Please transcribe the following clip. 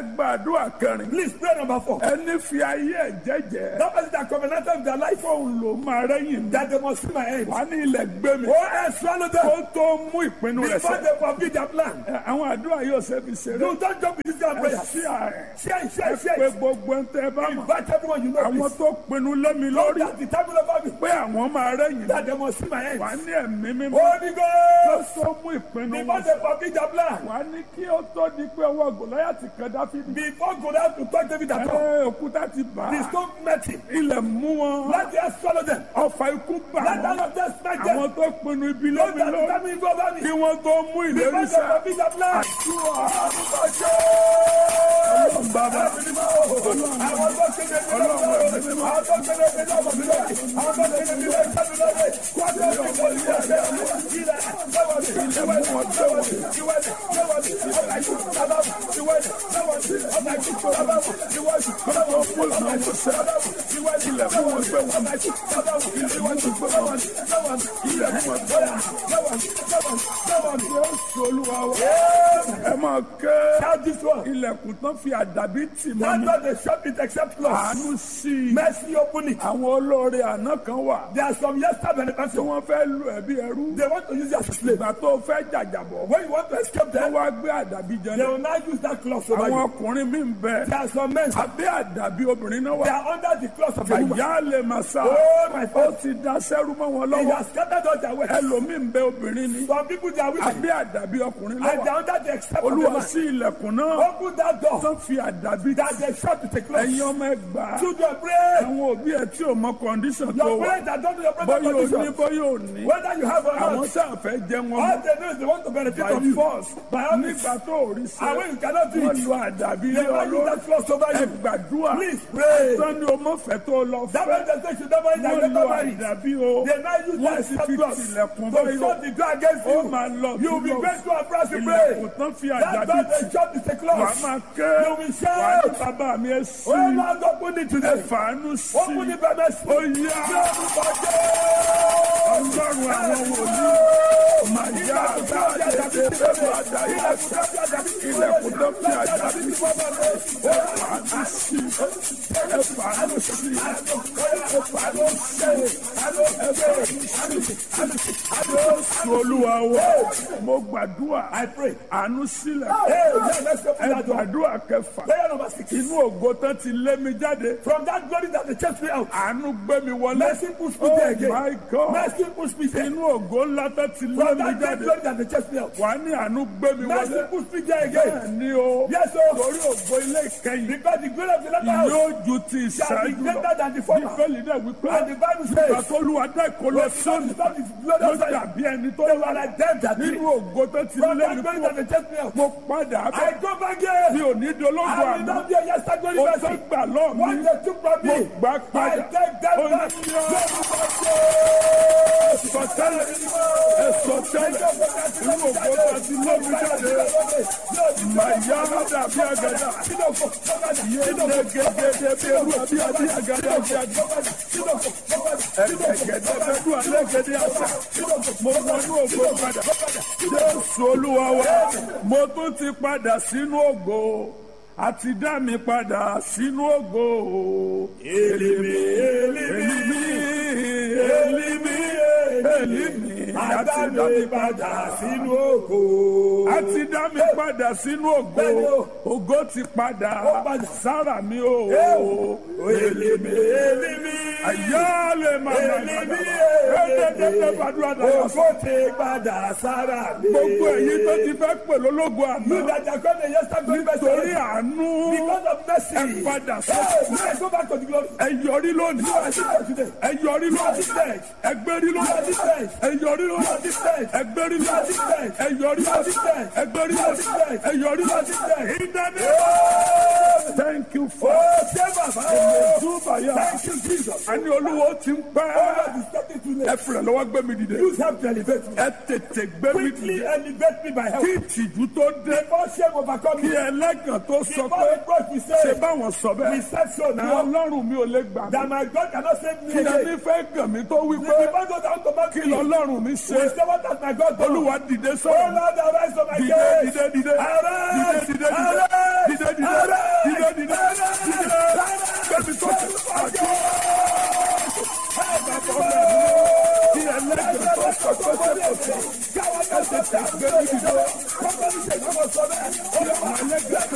gbàdúrà kẹrin Please pray number four. ẹni fi ayé ẹ̀ jẹ́jẹ́ That person that covenanted with their life fóun ló máa rẹ́yìn mi that they must see my end. wà ní ilẹ̀ gbé mi Oh, and swallow them kó tó mú ìpinnu rẹ̀ before sẹ́ they forbid their plan. Ẹ, àwọn àdúrà yóò ṣe fi ṣeré No, don't jump with this kind of ẹ prayer. sí ààrẹ Share, it, share, it, share. pé it. gbogbo ń tẹ́ bá mọ̀ Invite everyone you know. àwọn please. tó pinnu lẹ́mi Lord, lórí that the time over me. pé àwọn máa rẹ́yìn That they must see my end. wà ní ẹ̀mí mímọ́ Holy kó Ghost. tó mú ìpinnu Before wọn they forbid their plan. wà ní kí ó tó di pé ọwọ́ gòláyàtì kan dáfídì Before go down to touch David at all. ẹ òkúta ti bà The á stone met him. ilẹ̀ mú wọn Let the earth swallow them. ọfà ikú bà Let wọn all of them smack them. àwọn tó pinnu ibi Lord, lẹ́mi that the lórí time is over me. kí wọ́n tó mú ìlérí Before they sẹ́ forbid their plan. bàbá Àwọn tó kéde mi lọ́wọ́. Àwọn tó kéde mi lọ́wọ́ mi lọ́wọ́. Àwọn tó kéde mi lọ́wọ́ mi lọ́wọ́. Wọ́n tó kéde mi lọ́wọ́ mi lọ́wọ́. Ilẹ̀ lọ́wọ́ mi. Ìwé lọ́wọ́ mi. Ìwé lọ́wọ́ mi. Ọ̀gá yìí bàbá mi. Ìwé lọ́wọ́ mi. Ọ̀gá yìí bàbá mi. Ìwé lọ́wọ́ mi. Ọ̀gá yìí bàbá mi. Ìwé ilẹ̀ fún wọn gbé wọn. Ọ̀gá yìí bàbá mi. Ìwé lọ́wọ́ mi. Lọ́wọ́ mi. Lọ́wọ́ mi. Ilẹ̀ fún wọn gbé wọn. Lọ́wọ́ mi. Lọ́wọ́ mi. Lọ́wọ́ mi. Jésù olúwa wa ẹ máa ké Shout this one. ilẹ̀kùn tán fi àdàbí tì mọ́ That's mi not the shop it except close. àánú sí i Mercy open it. àwọn olóore àná kan wà There are some yesterday tí benefactors. wọ́n fẹ́ lu ẹ̀bí ẹrú They want to use you as a slave. ìgbà tó fẹ́ jàjàbọ̀ When you want to escape wọ́n them, wá gbé àdàbí jẹ they náà will now use that cloth over àwọn you. ọkùnrin mi ń bẹ There are some men, abẹ́ àdàbí obìnrin náà they wà are under the cloth of a woman. àyà lè máa sá Oh, my ó father. ti da sẹ́rú mọ́ wọn He lọ́wọ́ has scattered all their wealth. ẹlòmíì ń bẹ obìnrin ni Some people, they are women. abẹ́ àdàbí ọkùnrin And they lọ́wọ́ are under the except of a olúwa man. sí ilẹ̀kùn náà Open that door. tán fi àdàbí That they shut with a cloth. ẹ̀yin ọmọ ẹgbàá Children, pray. àwọn òbí ẹ tí ò mọ kọndíṣàn tó Your wà parents that don't know your bóyá present ò ní condition. bóyá ò ní Whether you have or àwọn not, sáà fẹ́ jẹ wọn all they know is they want to benefit by from you. force By all means. nígbà tó ò rí And sí when you cannot do wọ́n it, lu àdàbí they lé ọ will use lórí that cloth over ẹ you. gbàdúrà Please pray. sani o mọ fẹ́ tó lọ That fẹ́ man that says you never eat and wọ́n never lu marry. àdàbí o They now use wọ́n that sì except fi cloth tilẹ̀kùn to báyìí shut the door against ó you. máa lọ You will be túbọ̀ grateful and proud to ilẹ̀kùn pray. tán fi That's àdàbí why tì they shut the wà á cloth. máa ké You will shout. wà á ní bàbá mi ẹ sí Oh Lord, open it ẹ today. fàánú sí Open it by mercy. ó yá ọlọ́run àwọn wòlíì máa yá àgbà ètè bẹ́ẹ̀ máa dá yá ilẹ̀kùn tó fi àdàbí ẹ fàánú sí ẹ fàánú sí ẹ fàánú sí Jésù olúwa wa mo gbàdúrà I pray. àánú sílẹ̀ Hey, yeah, let's open ẹ that door. gbàdúrà kẹfà Prayer number six. inú ògo tán ti lé mi jáde From that glory that they chased me out. àánú gbé mi wọlé Mercy push me oh there again. my God Mercy push me there. inú ògo ńlá tán ti lé From mi that great jáde glory that they chased me out. wà á ní àánú gbé mi Mercy wọlé push me there again. bẹ́ẹ̀ ni o Yes, sir. torí ògo ilé ìkẹyìn Because the glory of the latter house yóò ju ti shall be ìṣáájú greater lọ than the former. bíbélì náà wípé And the Bible says, àtolúwa dá ìkọlọ sọ́ọ̀nù Stop this glory ló of Zion. dàbí ẹni tó They wà were like them that did. nínú ògo tó ti From lé that mi glory kúrò that they chased me out. mo padà I bẹ̀ go back mi here. ò ní dológo I will àná not be a yesterday glory o tó person. gbà lọ́ọ̀ mi What they took from mo me, gbà I padà take them ó back. ní sọtẹ́lẹ̀ ẹsọtẹ́lẹ̀ inú ògo tó ti lé mi jáde màyà dàbí àgàdà yéé gẹ́gẹ́ bí eru àbí àbí àgàdà àbí àgàdà ẹ̀gẹ̀gẹ̀dẹ̀ bẹ́ẹ̀ dùn alẹ́ gẹ́gẹ́ àṣà mo wọnú ògo padà jésù olúwa wa mo tún ti padà sínú ògo àti dá mi padà sínú ògo èlìmí èlìmí èlìmí èlìmí àti dá mi padà sínú ògo àti dá mi padà sínú ògo ògo ti padà sára mi o èlìmí èlìmí àyálè màmá Èlìmí, ẹ̀ẹ́dẹ́gbẹ́ gbàdúrà dáyà Ògo ti padà sára mi. gbogbo èyí tó ti fẹ́ pè lólógo You àná that are called the yesterday glory person. torí àánú Because of mercy. ẹ padà sí Hey, now go back to the glory. ẹ yọrí lónìí You are seated today. ẹ yọrí You are lónìí seated. ẹ gbérí You are lónìí seated. ẹ yọrí You are lónìí seated. ẹ gbérí You are lónìí seated. ẹ yọrí You are lónìí seated. ẹ gbérí You are lónìí seated. ẹ yọrí You are lónìí seated. ìdáná Oh, thank you for ṣé bàbá o. túbàyà Thank you, Jesus. àní olúwo ti ń pẹ́ God is stepping to ẹ me. fìrẹ̀ lọ́wọ́ gbé mi dìde Use help to elevate me. ẹ tètè gbé mi Quickly dìde elevate me by help. kí ìtìjú tó dé Before shame overcome kí me. ẹlẹ́gàn tó sọ Before pé the God we ṣe say, báwọn sọ we bẹ́ẹ̀ said so ní now. ọlọ́run mi ò lè gbà mí That my God cannot save me kí ẹni again. fẹ́ gàn mí tó wí The pé people go down to back kí me. lọ́lọ́run mi We ṣe say what has my God done? olúwa dìde Oh sọ̀rọ̀ Lord, arise on my dìde case. dìde dìde Arise! dìde dìde dìde Arise! dìde dìde Arise! mi sókè àjọ bàbá ọmọ mi kí ẹlẹ́gbẹ̀ẹ́ tó sọ pé sẹ́kọ̀ọ́ ẹ tètè gbé níbi tó kí àwọn ẹlẹ́gbẹ̀ẹ́.